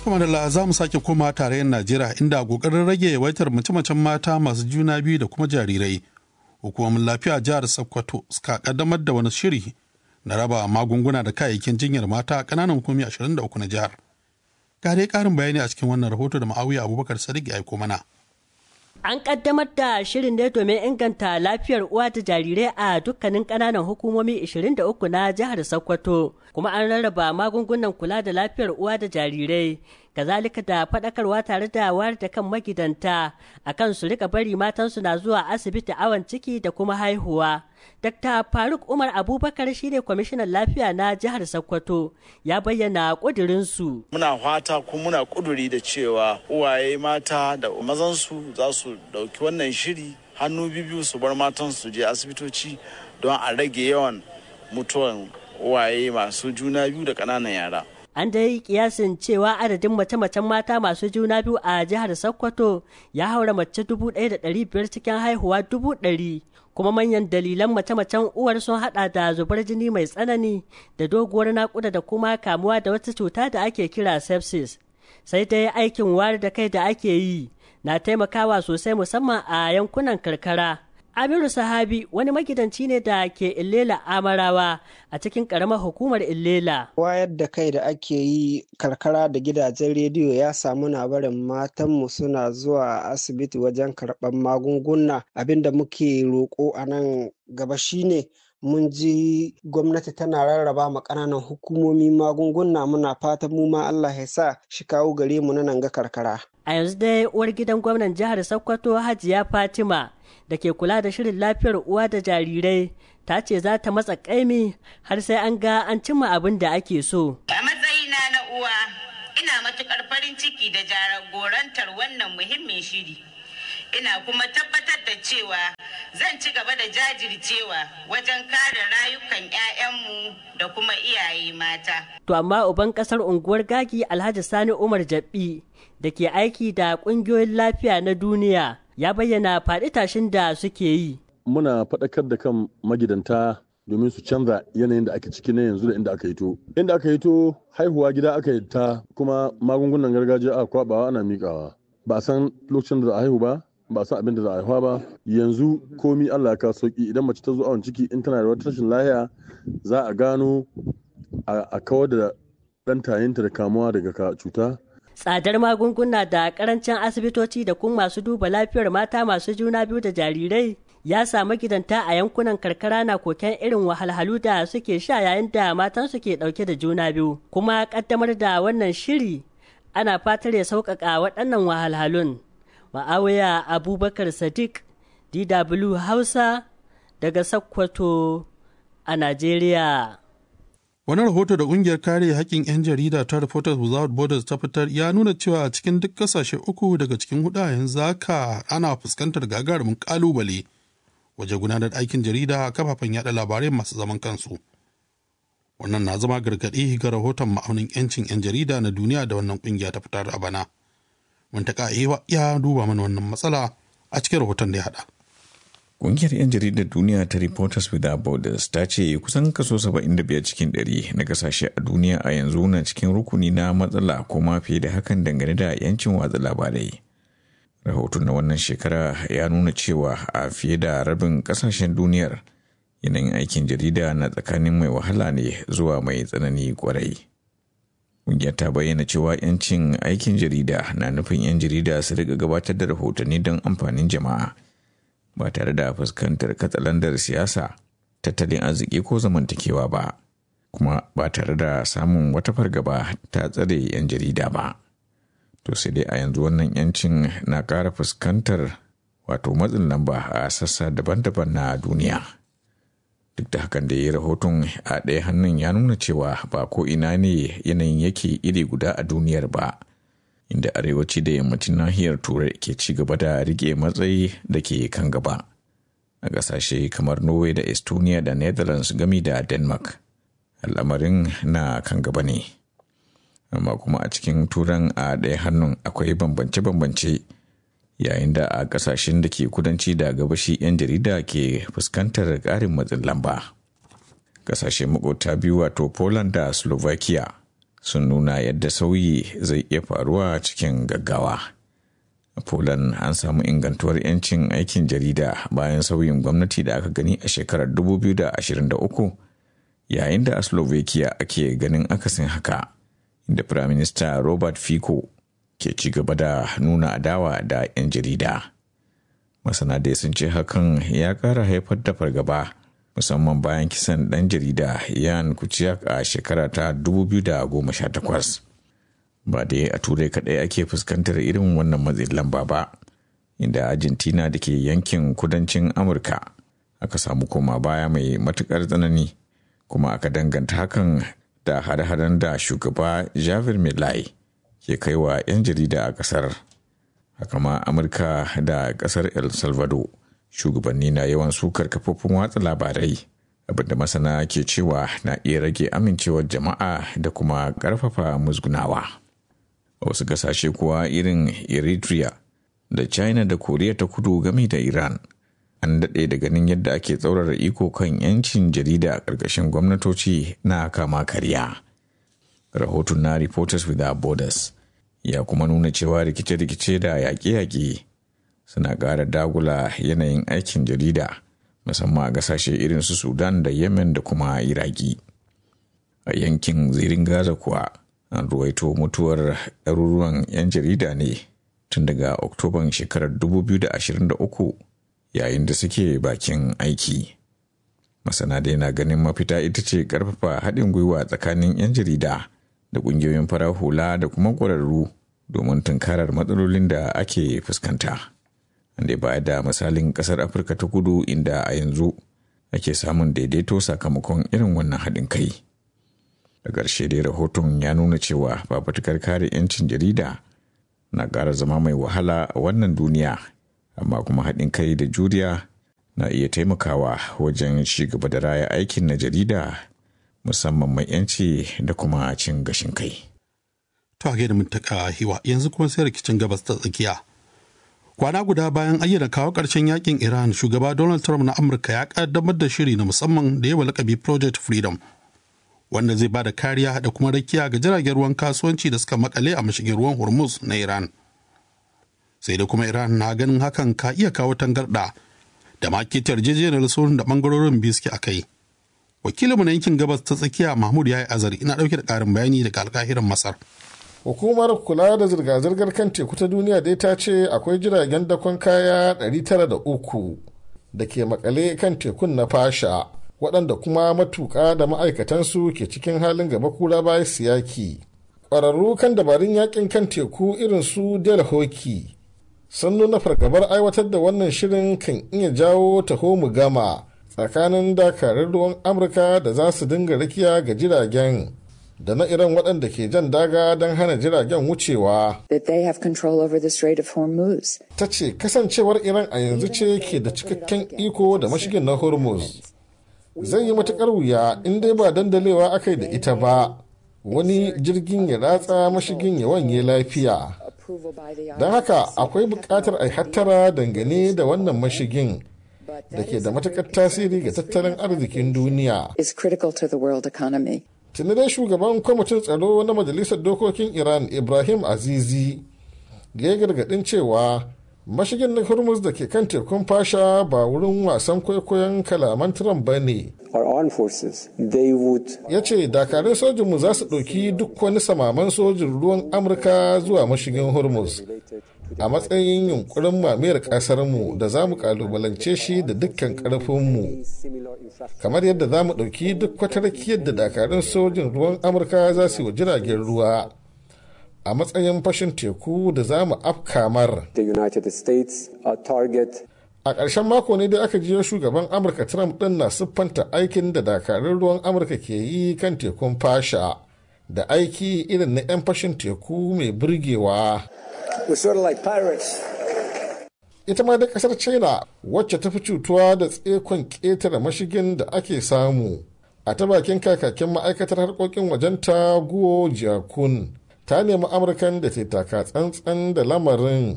kuma da za mu sake koma tarayyar najeriya inda kokarin rage yawaitar mace-macen mata masu juna biyu da kuma jarirai hukumomin lafiya jihar sokoto suka kaddamar da wani shiri na raba magunguna da kayayyakin jinyar mata a ƙananan hukumi 23 na jihar ga dai ƙarin bayani a cikin wannan rahoto da ma'awiya abubakar sadiq ya aiko mana An kaddamar da shirin ne domin inganta lafiyar uwa da jarirai a dukkanin ƙananan hukumomi 23 na jihar Sokoto, kuma an rarraba magungunan kula da lafiyar uwa da jarirai, kazalika da faɗakarwa tare da wayar da kan magidanta akan su rika bari matansu na zuwa asibiti awon ciki da kuma haihuwa. Dr. Faruk Umar Abubakar shine kwamishinan lafiya na jihar Sokoto ya bayyana ƙudurinsu. Muna fata kuma muna ƙuduri da cewa uwaye mata da mazansu za su ɗauki wannan shiri hannu biyu su bar matan su je asibitoci don a rage yawan mutuwan uwaye masu juna biyu da ƙananan yara. An dai kiyasin cewa adadin mace-macen mata masu juna biyu a jihar Sokoto ya haura mace dubu ɗaya da ɗari biyar cikin haihuwa dubu ɗari. kuma manyan dalilan mace-macen uwar sun hada da zubar jini mai tsanani da doguwar nakuda da kuma kamuwa da wata cuta da ake kira sepsis sai dai aikin wayar da kai da ake yi na taimakawa sosai musamman a yankunan karkara Amiru Sahabi wani magidanci ne da ke Illela Amarawa a cikin ƙaramar hukumar Illela. Wayar da kai da ake yi karkara da gidajen rediyo ya samu na barin matanmu suna zuwa asibiti wajen karɓar magunguna abinda muke roƙo a nan gaba shine mun ji gwamnati tana rarraba ma ƙananan hukumomi magunguna muna fatan mu ma Allah ya sa shi kawo gare mu na nan ga karkara. A yanzu dai uwar gidan gwamnan jihar Sokoto Hajiya Fatima da ke kula da shirin lafiyar uwa da jarirai ta ce za ta matsa kaimi har sai an ga an cimma abin da ake so. A matsayina na uwa ina matukar farin ciki da jagorantar wannan muhimmin shiri. Ina kuma tabbatar da cewa zan ci gaba da jajircewa wajen kare rayukan 'ya'yanmu da kuma iyaye mata. To amma uban kasar unguwar gagi Alhaji Sani Umar Jabbi da ke aiki da ƙungiyoyin lafiya na duniya ya bayyana faɗi tashin da suke yi. Muna faɗakar da kan magidanta domin su canza yanayin da ake ciki na yanzu da inda aka hito. Inda aka hito haihuwa gida aka yi ta kuma magungunan gargajiya a kwabawa ana miƙawa. Ba san lokacin da za a haihu ba, ba san abin da za a haihuwa ba. Yanzu komi Allah ya kawo sauki idan mace ta zo awon ciki in tana da wata rashin lahiya za a gano a kawar da ɗan tayinta da kamuwa daga cuta tsadar magunguna da karancin asibitoci da kuma masu duba lafiyar mata masu juna biyu da jarirai ya samu gidanta a yankunan karkara na koken irin wahalhalu da suke sha yayin da matan ke dauke da juna biyu kuma kaddamar da wannan shiri ana fatar ya sauƙaƙa waɗannan wahalhalun ma'awiya abubakar sadiq dw hausa daga sokoto a najeriya Wani rahoto da ƙungiyar kare haƙƙin 'yan jarida ta Reporters Without Borders ta fitar ya nuna cewa a cikin duk ƙasashe uku daga cikin hudu yanzu haka ana fuskantar gagarumin ƙalubale waje gudanar aikin jarida a kafafen yada labarai masu zaman kansu. Wannan na zama gargaɗi ga rahoton ma'aunin 'yancin 'yan jarida na duniya da wannan ƙungiya ta fitar a bana. Muntaka ya duba mana wannan matsala a cikin rahoton da ya haɗa. Ƙungiyar 'yan jaridar duniya ta Reporters Without Borders ta ce kusan kaso 75 cikin 100 na kasashe a duniya a yanzu na cikin rukuni na matsala ko ma fiye da hakan dangane da 'yancin watsa labarai. Rahoton na wannan shekara ya nuna cewa a fiye da rabin kasashen duniyar yanayin aikin jarida na tsakanin mai wahala ne zuwa mai tsanani kwarai. Ƙungiyar ta bayyana cewa 'yancin aikin jarida na nufin 'yan jarida su riga gabatar da rahotanni don amfanin jama'a. ba tare da fuskantar katsalandar siyasa tattalin arziki ko zamantakewa ba kuma ba tare da samun wata fargaba ta tsare 'yan jarida ba to sai dai a yanzu wannan 'yancin na ƙara fuskantar wato matsin lamba a sassa daban-daban na duniya duk da hakan da ya rahoton a ɗaya hannun ya nuna cewa ba ko ina ne yanayin yake iri guda a duniyar ba inda arewaci da yammacin nahiyar turai ke ci gaba da rike matsayi da ke kan gaba a ƙasashe kamar norway da estonia da netherlands gami da denmark al'amarin na kan gaba ne amma kuma a cikin turan a ɗaya hannun akwai bambance-bambance yayin da a ƙasashen da ke kudanci da gabashi 'yan jarida ke fuskantar ƙarin matsin lamba ƙasashe makota biyu wato poland da slovakia sun nuna yadda sauyi zai iya faruwa cikin gaggawa. A Poland an samu ingantuwar 'yancin aikin jarida bayan sauyin gwamnati da aka gani a shekarar 2023 yayin da a Slovakia ake ganin akasin haka, inda Firaminista Robert Fico ke ci gaba da nuna adawa da 'yan jarida. Masana dai sun ce hakan ya ƙara haifar da fargaba. musamman bayan kisan ɗan jarida yan kuciyak a shekara ta 2018 ba dai a turai kaɗai ake fuskantar irin wannan matsin lamba ba inda argentina da ke yankin kudancin amurka aka samu koma baya mai matuƙar tsanani kuma aka danganta hakan da hare-haren da shugaba javier milai ke kaiwa 'yan jarida a ƙasar haka ma amurka da ƙasar el salvador shugabanni na yawan sukar kafofin watsa labarai abinda masana ke cewa na iya rage amincewar jama'a da kuma ƙarfafa musgunawa a wasu ƙasashe kuwa irin eritrea da china da koriya ta kudu game da iran an daɗe da ganin yadda ake tsaurara iko kan 'yancin jarida a ƙarƙashin gwamnatoci na kama karya rahoton na reporters without borders ya kuma nuna cewa rikice-rikice da yaƙe-yaƙe suna ƙara dagula yanayin aikin jarida musamman a ƙasashe irin su sudan da yemen da kuma iraki a yankin zirin gaza kuwa an ruwaito mutuwar ɗaruruwan 'yan jarida ne tun daga oktoban shekarar 2023 yayin da suke bakin aiki masana dai na ganin mafita ita ce ƙarfafa haɗin gwiwa tsakanin 'yan jarida da ƙungiyoyin farar hula da kuma ƙwararru domin tunkarar matsalolin da ake fuskanta. da baya da misalin kasar afirka ta kudu inda a yanzu ake samun daidaito sakamakon irin wannan haɗin kai da ƙarshe dai rahoton ya nuna cewa fafutukar kare 'yancin jarida na ƙara zama mai wahala a wannan duniya amma kuma haɗin kai da juriya na iya taimakawa wajen ci gaba da raya aikin na jarida musamman mai 'yanci da kuma cin gashin kai. To a da mutaka hiwa yanzu kuma sai rikicin gabas ta tsakiya. Kwana guda bayan ayyana kawo ƙarshen yakin Iran, shugaba Donald Trump na Amurka ya ƙaddamar da shiri na musamman da yawa lakabi Project Freedom, wanda zai ba da kariya da kuma rakiya ga jiragen ruwan kasuwanci da suka makale a mashigin ruwan Hormuz na Iran. Sai da kuma Iran na ganin hakan ka iya kawo tangarɗa da makitar yarjejeniyar sulhun da ɓangarorin biyu suke a kai. Wakilinmu na yankin gabas ta tsakiya Mahmud ya yi azari ina ɗauke da ƙarin bayani daga alkahiran Masar. hukumar kula da zirga-zirgar kan teku ta duniya dai ta ce akwai jiragen dakon kaya 903 da ke makale kan tekun na fasha waɗanda kuma matuƙa da ma'aikatansu ke cikin halin gaba kura baya siyaki ƙwararru kan dabarun yakin kan teku irin su del hoki sun nuna fargabar aiwatar da wannan shirin kan iya jawo taho mu gama tsakanin dakarun ruwan amurka da za su dinga rakiya ga jiragen da na iran waɗanda ke jan daga don hana jiragen wucewa. Ta ce kasancewar Iran a yanzu ce ke da cikakken iko da mashigin na Hormuz. Zai yi matuƙar wuya in dai ba dandalewa aka yi da ita ba, wani jirgin ya ratsa mashigin ya wanye lafiya. Don haka akwai buƙatar a hattara dangane da wannan mashigin. da ke da matuƙar tasiri ga tattalin arzikin duniya. tuni dai shugaban kwamitin tsaro na majalisar dokokin iran ibrahim azizi ya gargadin cewa mashigin na hormuz da ke kan tekun fasha ba wurin wasan kwaikwayon kalaman trump ba ne ya ce dakarun sojinmu za su ɗauki duk wani samaman sojin ruwan amurka zuwa mashigin hormuz a matsayin yunkurin mamayar ƙasarmu da za mu kalubalance shi da dukkan ƙarfinmu kamar yadda za mu ɗauki duk wata rakiyar da dakarun sojin ruwan amurka za su yi wa jiragen ruwa a matsayin fashin teku da za mu afkamar a ƙarshen mako ne da aka jiyo shugaban amurka trump ɗin na siffanta aikin da dakarun ruwan amurka ke yi kan tekun fasha da aiki irin na 'yan fashin teku mai burgewa ita ma da kasar china wacce ta fi cutuwa da tsekon ƙetare mashigin da ake samu a ta bakin kakakin ma'aikatar harkokin wajenta guo jiakun ta nemi amurkan da ta taka tsantsan da lamarin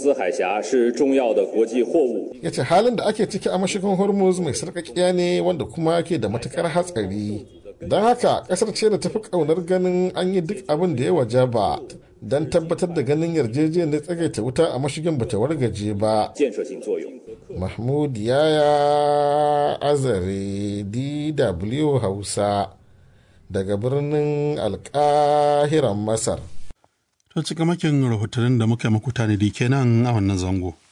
ya ce halin da ake ciki a mashigin hormuz mai sarƙaƙiya ne wanda kuma ke da matukar hatsari don haka kasar ce da tafi kaunar ganin an yi duk abin da ya waje ba don tabbatar da ganin yarjejeniyar tsagaita wuta a mashigin bata wargaje ba mahmud yaya azare dw hausa daga birnin alkahiran masar To cikamakin rahotannin da muka yi muku tanadi kenan a wannan zango.